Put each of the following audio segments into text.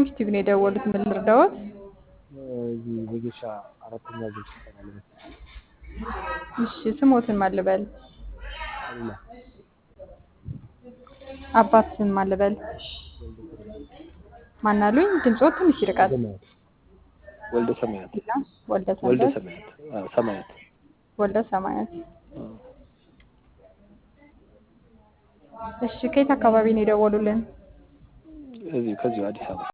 ዶንኪ ቲቪ ነው የደወሉት። ምን ልርዳዎት? እዚህ ወጌሻ አራተኛ ዙር ስልጠና ለመስጠት እሺ ስሞትን ማልበል አሉላ አባት ስም ማልበል ማናሉኝ? ድምፆት ትንሽ ይርቃል። ወልደ ሰማያት ወልደ ወልደ ሰንበት ሰማያት አዎ፣ ሰማያት ወልደ ሰማያት። አዎ። እሺ ከየት አካባቢ ነው የደወሉልን? እዚሁ ከዚሁ አዲስ አበባ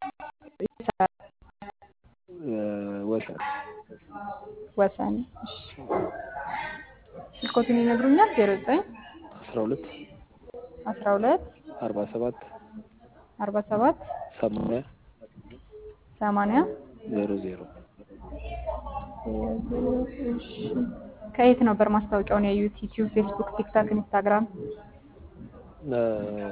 እ፣ ወሰን ወሰን። እሺ ስልኮትን ይነግሩኛል? ዜሮ ዘጠኝ አስራ ሁለት አስራ ሁለት አርባ ሰባት አርባ ሰባት ሰማንያ ሰማንያ ዜሮ ዜሮ እሺ ከየት ነበር ማስታወቂያውን ያዩት? ዩቲዩብ፣ ፌስቡክ፣ ቲክታክ፣ ኢንስታግራም? እ፣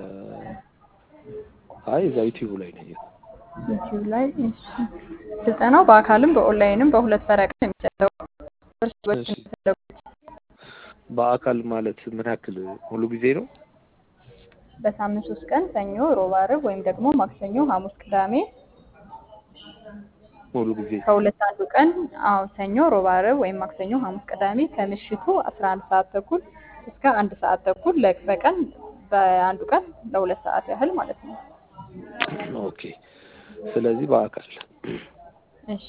አይ እዛ ዩቲዩብ ላይ ነው ያየሁት። ዩቲዩብ ላይ። እሺ ስልጠናው በአካልም በኦንላይንም በሁለት ፈረቃ ነው የሚሰጠው። እርስ በርስ እሺ። የሚፈለጉት በአካል ማለት ምን ያክል ሙሉ ጊዜ ነው? በሳምንት ሶስት ቀን ሰኞ፣ ሮብ፣ ዓርብ ወይም ደግሞ ማክሰኞ፣ ሐሙስ፣ ቅዳሜ ሙሉ ጊዜ ከሁለት አንዱ ቀን አዎ ሰኞ፣ ሮብ፣ ዓርብ ወይም ማክሰኞ፣ ሐሙስ፣ ቅዳሜ ከምሽቱ 11 ሰዓት ተኩል እስከ አንድ ሰዓት ተኩል ለ- በቀን በአንዱ ቀን ለሁለት ሰዓት ያህል ማለት ነው። ኦኬ። ስለዚህ በአካል እሺ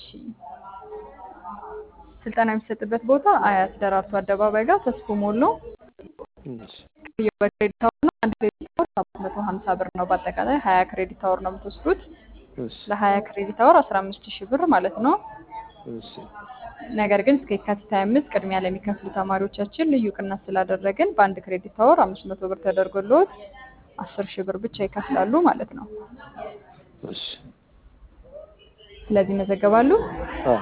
ስልጠና የሚሰጥበት ቦታ አያት ደራርቱ አደባባይ ጋር ተስፎ ሞል ነው። እሺ። በክሬዲት አወር ነው። አንድ ክሬዲት አወር ሰባት መቶ ሀምሳ ብር ነው። በአጠቃላይ ሀያ ክሬዲት አወር ነው የምትወስዱት። እሺ። ለሀያ ክሬዲት አወር አስራ አምስት ሺህ ብር ማለት ነው። እሺ። ነገር ግን እስከ የካቲት ሀያ አምስት ቅድሚያ ለሚከፍሉ ተማሪዎቻችን ልዩ ቅናሽ ስላደረግን በአንድ ክሬዲት አወር አምስት መቶ ብር ተደርጎልዎት አስር ሺህ ብር ብቻ ይከፍላሉ ማለት ነው። እሺ። ስለዚህ ይመዘገባሉ። አዎ።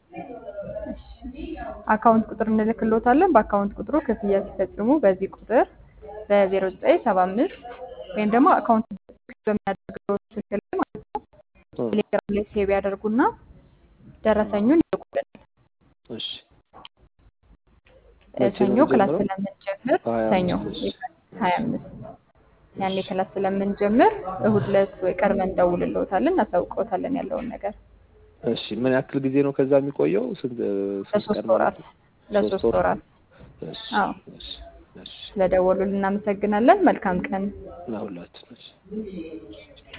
አካውንት ቁጥር እንልክልዎታለን። በአካውንት ቁጥሩ ክፍያ ሲፈጽሙ በዚህ ቁጥር በዜሮ ዘጠኝ ሰባ አምስት ወይም ደግሞ አካውንት በሚያደርገው ስልክ ላይ ማለት ነው እ፣ ቴሌግራም ላይ ሴቭ ያደርጉና ደረሰኙን ይልኩልን። እሺ። እ፣ መቼ ነው ሰኞ ክላስ የሚጀምረው? ስለምንጀምር ሀያ ሰኞ አምስት እሺ። ሀያ አምስት ያኔ ክላስ ስለምንጀምር እሁድ ዕለት ወይ ቀድመን እንደውልልዎታለን፣ እናሳውቅዎታለን ያለውን ነገር እሺ። ምን ያክል ጊዜ ነው ከዛ የሚቆየው? ስንት ስንት ለሶስት ቀን ማለት ወራት ነው? ለሶስት ሶስት ወር? ወራት። እሺ። አዎ እሺ። እሺ። ስለደወሉልን እናመሰግናለን። መልካም ቀን። ለሁላችን እሺ።